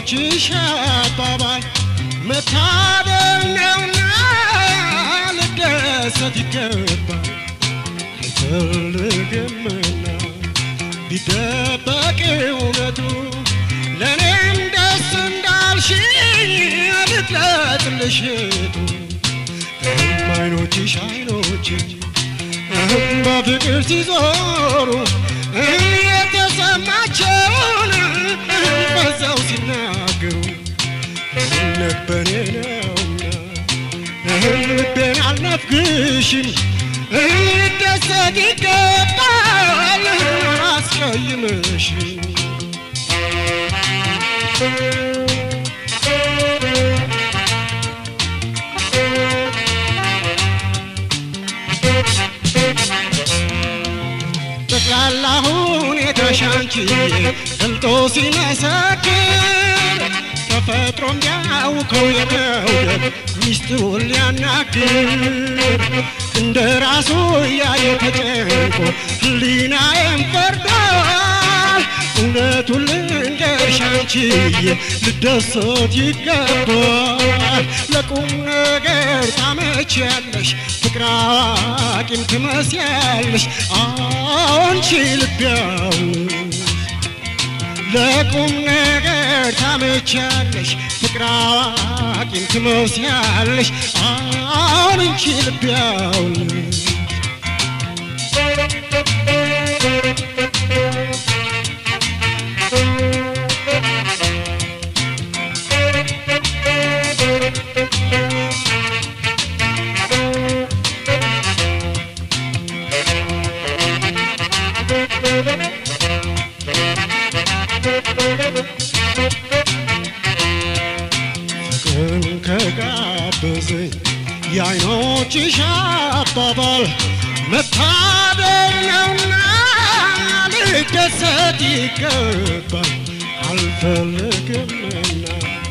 የዓይኖችሽ አባባል መታደል ነውና ልደሰት ይገባል አልፈልግምና ቢደበቅ እውነቱ ለእኔም ደስ እንዳልሽኝ ልግለጥልሽ ቱ እህም አይኖችሽ አይኖችሽ እህም በፍቅር ሲዞሩ እህም የተሰማቸውን እህም በዛው ሲናገሩ እህም ነበሬ ነውና እህም ልቤን አልነፍግሽም እህም ልደሰት ይገባል እህም አላስቀይምሽም ጠቅላላ ሁኔታሽ አንቺ ገልጦ ሲመሰክር ተፈጥሮም ቢያውቀው የመውደድ ሚስጥሩን ሊያናግር እንደ ራሱ እያየ ተጨንቆ ህሊናዬም ፈርዷል። እውነቱን ልንገርሽ አንቺዬ ልደሰት ይገባል። ለቁም ነገር ታመቺያለሽ፣ ፍቅር አዋቂም ትመስያለሽ። አንቺ ልብ ያውስ ለቁም ነገር ታመቻለሽ፣ ፍቅር አዋቂም ትመስያለሽ። አሁን እንቺ ልብ ያውልሽ ፍቅርን ከጋበዘኝ የዓይኖችሽ አባባል መታደል ነውና ልደሰት ይገባል አልፈልግምና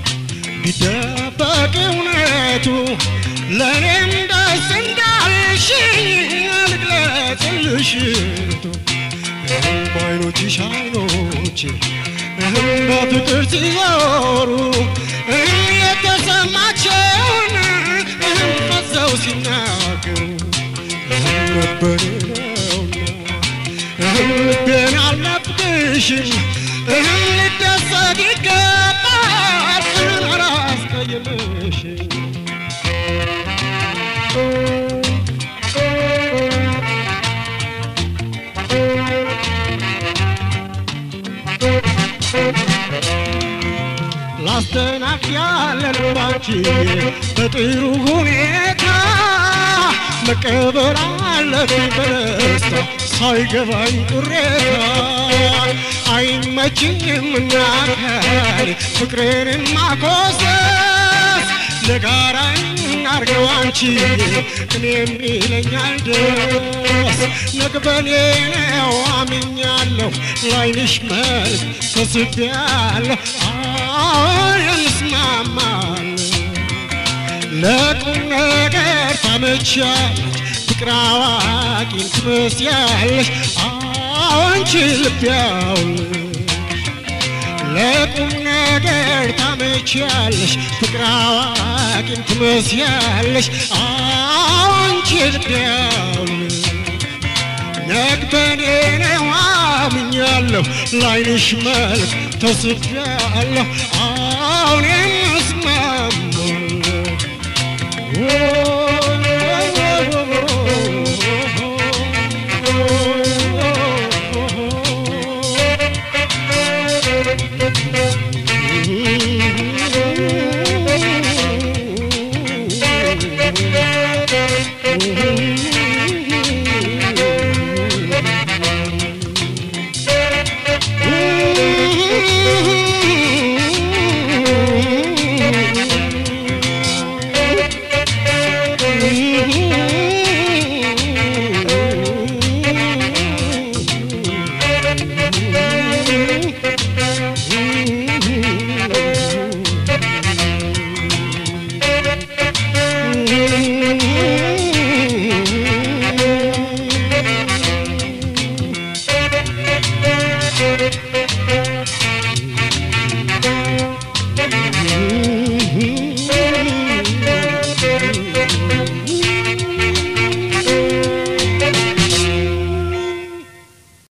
ቢደበቅ እውነቱ ለእኔም ደስ እንዳልሽኝ ልግለጽልሽ ቱ እህም በዓይኖችሽ አይኖቼ እህም በፍቅር ሲዞሩ እህም የተሰማቸውን እህም ፈዘው ሲናገሩ እህም ነበር ነውና እህም ልቤን አልነፍግሽም እህም ልደሰት ይገባል እህም አላስቀይምሽም ላስተናግድ ያለን ባንቺ በጥሩ ሁኔታ መቀበል አለብኝ በደስታ ሳይገባኝ ቅሬታ አይመችኝም እናካል ፍቅሬን ማኮሰስ ለጋራ እናርገው አንቺ እኔም ይለኛል ደስ ነግበኔ ነው አምኛለሁ ላይንሽ መልክ ተስቤያለሁ አሁን እንስማማለን ለቁም ነገር ታመቻለች ፍቅር አዋቂን ትመስያለሽ አንቺ ልብ ያውልሽ ለቁም ነገር ታመቻለሽ ፍቅር አዋቂን ትመስያለሽ አንቺ ልብ ያውልሽ ነግበኔ ነው አምኛለሁ ላይንሽ መልክ ተስቤያለሁ አሁን እስማማለሁ